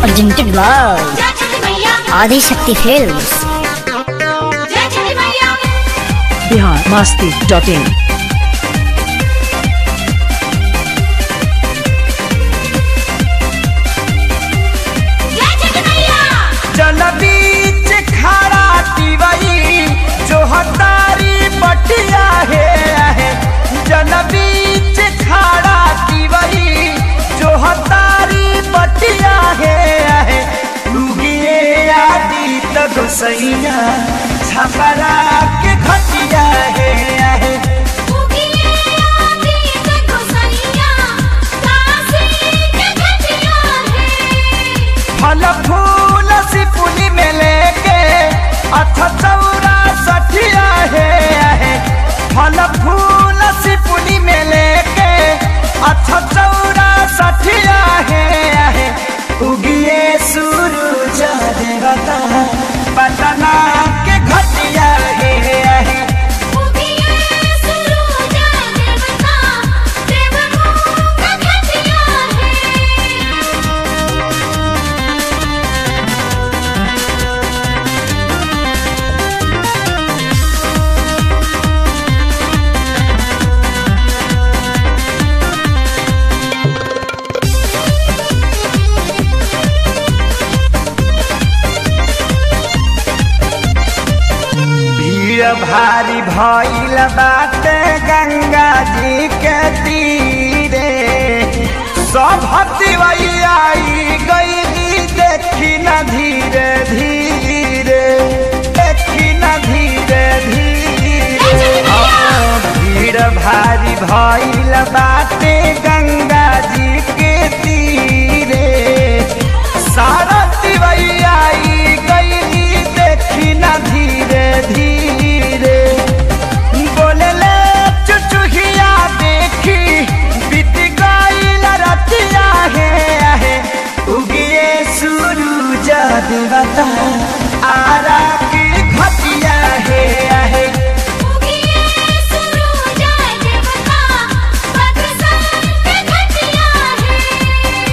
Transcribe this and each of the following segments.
presented by जय छठी मैया Adi Shakti Films. जय छठी मैया बिहार मस्ती डॉट इन जय छठी मैया जल बीच खड़ा टिवई जो हतारी पटिया है है जल बीच खड़ा टिवई जो हतारी पटिया है है लुगिए आदि तक सैया छपरा के खटिया है है उगिए आदि से गोसैया काशी के घटिया है फल फूल सिपुली में लेके अथ चौरा सठिया है है फल फूल सिपुली में लेके अथ चौरा सठिया है है उगिए सूरज देवता पटना के घटिया है है उगिए सूरज देवता देवमूह का घटिया है भीड़ भारी भइल बाटे गंगा जी के तीरे सब हतिवई आई गई देखी न धीरे धीरे देखी न धीरे धीरे हाँ, भीड़ भारी भइल बाटे गंगा जी के तीरे सारा तिवई आई गई देखी न धीरे धीरे बोलले चुचुहिया देखी बीत गईल रतिया है है उगिए सूरज देवता आरा की घटिया है है उगिए सूरज देवता बक्सर के घटिया है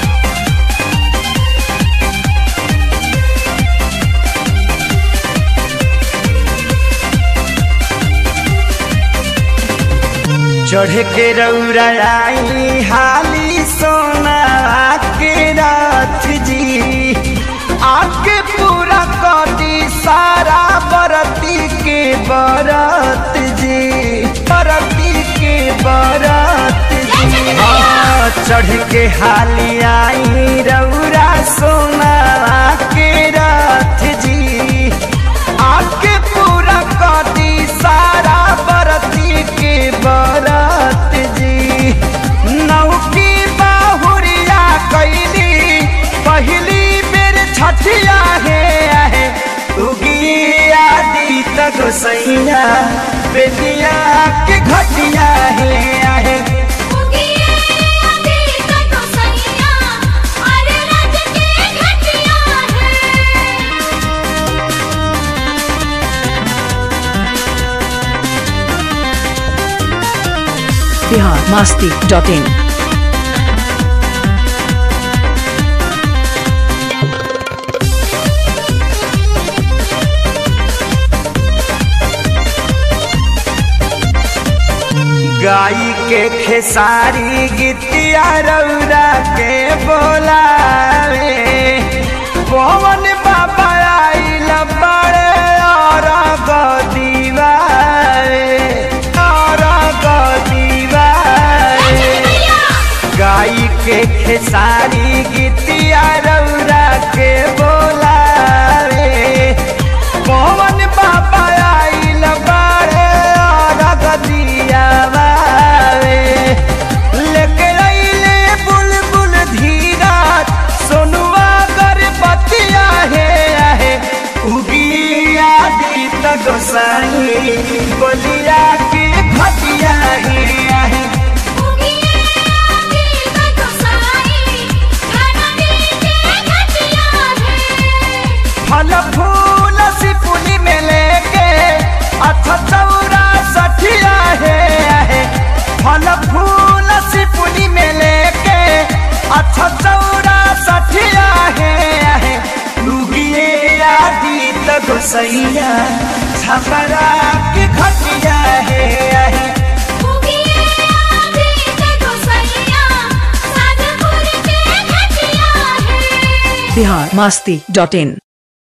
चढ़ के रौराई हाली सोना के रथ जी आके पूरा कदी सारा बरती के बरत जी बरती के बरत जी हाँ, चढ़ के हाली आई रौरा सोना के रथ जी आके पूरा कदी सारा बरती के बरत जी नौकी बाहुरिया कैली पहली बेर छठिया है है उगी आदि तक सैया बेटिया के घटिया है है उगिए आदि से गोसैया अरे राज के घटिया है बिहार मस्ती डॉट इन गाई के खेसारी गीतिया रौरा के बोलावे पवन बाबा आइल बड़े और गदीवारे और गदीवारे गाई के खेसारी गीतिया रौरा के बोलावे पवन बाबा आइल बड़े और गदिया बावे लेके अइले बुलबुल धीरज सोनुआ गरबतिया है है उगी आदि तक साई बोलिया के भतिया है है उगिए आदि से गोसाई घननी के घटिया है फल फूल सिपुली में लेके अथ चौरा सठिया है है फल फूल सिपुली में लेके अथ चौरा सठिया है गोसैया छपरा के घटिया है आहे उगिए आदित्य गोसैया साधुपुर के घटिया है बिहार मस्ती डॉट इन